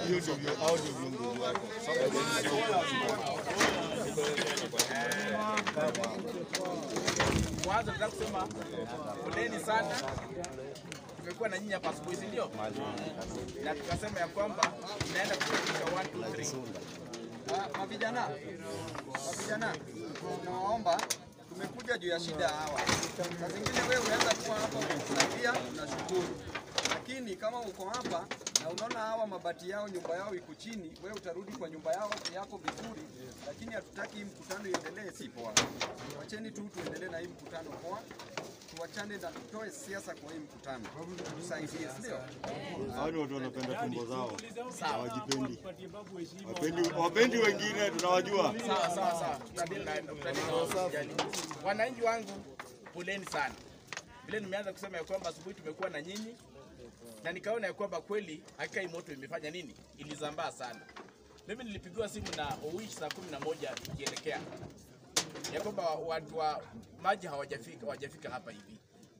hiyo ndio vyo- hao ndio viongozi wako. Mwanzo nataka kusema poleni sana, tumekuwa na nyinyi hapa asubuhi, si ndio? Na tukasema ya kwamba inaenda kufikisha 1 2 3 Ah, Mavijana, mavijana, tunawaomba tumekuja juu ya shida hawa. Saa zingine wewe unaweza kuwa hapa unasaidia, unashukuru, lakini kama uko hapa na unaona hawa mabati yao nyumba yao iko chini, wewe utarudi kwa nyumba yao yako vizuri, lakini hatutaki hii mkutano iendelee, si poa. Wacheni tu tuendelee na hii mkutano poa, tuwachane na tutoe siasa kwa hii mkutano, tusaidie, si ndio? Hao ni watu wanapenda tumbo zao, hawajipendi, wapendi, wapendi wengine, tunawajua. Sawa sawa sawa, tutadili na tutadili na usijali. Wananchi wangu, poleni sana. Vile nimeanza kusema ya kwamba asubuhi tumekuwa na nyinyi na nikaona ya kwamba kweli hakika hii moto imefanya nini, ilizambaa sana. Mimi nilipigiwa simu na Owich saa kumi na moja tukielekea ya kwamba watu wa maji hawajafika hawajafika hapa hivi.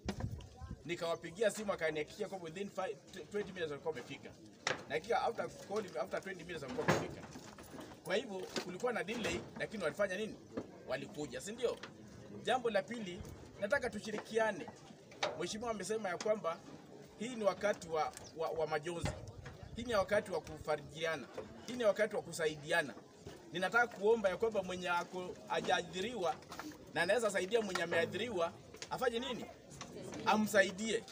Nikawapigia simu akanihakikishia kwamba within 5 20 minutes walikuwa wamefika, na hakika after calling after 20 minutes walikuwa wamefika. Kwa hivyo kulikuwa na delay, lakini walifanya nini? Walikuja, si ndio? Jambo la pili, nataka tushirikiane. Mheshimiwa amesema ya kwamba hii ni wakati wa, wa, wa majonzi, hii ni wakati wa kufarijiana, hii ni wakati wa kusaidiana. Ninataka kuomba ya kwamba mwenye ako hajaadhiriwa na anaweza saidia mwenye ameadhiriwa afanye nini? Amsaidie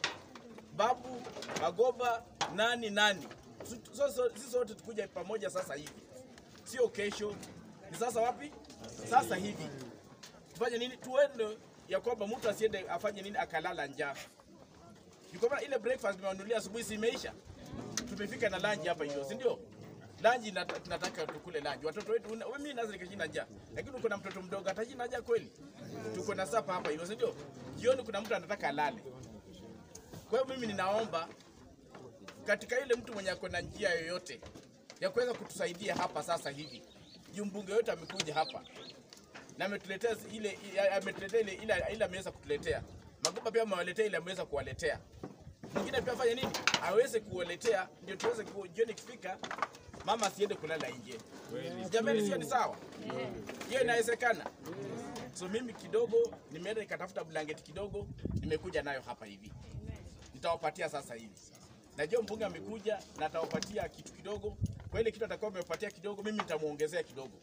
babu, magoba, nani nani, Su- so- so- sisi sote tukuja pamoja sasa hivi, sio kesho. Ni sasa wapi? Sasa hivi tufanye nini? Tuende ya kwamba mtu asiende afanye nini akalala njaa. Ni kwamba ile breakfast nimewanunulia asubuhi si imeisha, tumefika na lunch hapa hiyo, si ndio? Lunch nata- tunataka tukule lunch. Watoto wetu, una- mimi naweza nikashinda njaa, lakini uko na mtoto mdogo atashinda njaa kweli? Tuko na sapa hapa hiyo, si ndio? Jioni kuna mtu anataka alale. Kwa hiyo mimi ninaomba katika ile mtu mwenye ako na njia yoyote ya kuweza kutusaidia hapa sasa hivi, juu mbunge wetu amekuja hapa na ametuletea ile ametuletea ile ile ile ameweza kutuletea Magoba pia amewaletea ile ameweza kuwaletea mwingine pia afanye nini aweze kuwaletea, ndio tuweze ku- jioni ikifika, mama asiende kulala nje. Jamani, sio ni sawa? Hiyo inawezekana. So mimi kidogo nimeenda nikatafuta blanketi kidogo, nimekuja nayo hapa hivi, nitawapatia sasa hivi. Najua mbunge amekuja na atawapatia kitu kidogo, kwa ile kitu atakuwa amepatia kidogo, mimi nitamuongezea kidogo.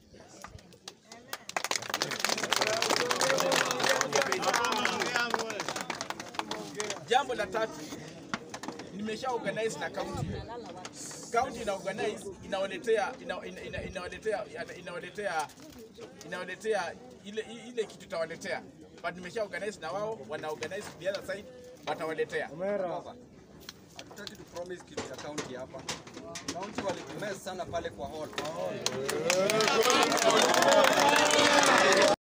Jambo la tatu, nimesha organize na county. County ina organize inawaletea ina- ina- ina- inawaletea inawaletea inawaletea ile ile kitu itawaletea, but nimesha organize na wao, wana organize the other side, watawaletea. Baba, hatutaki tu promise kitu ya county hapa. County walitumesa sana pale kwa hall.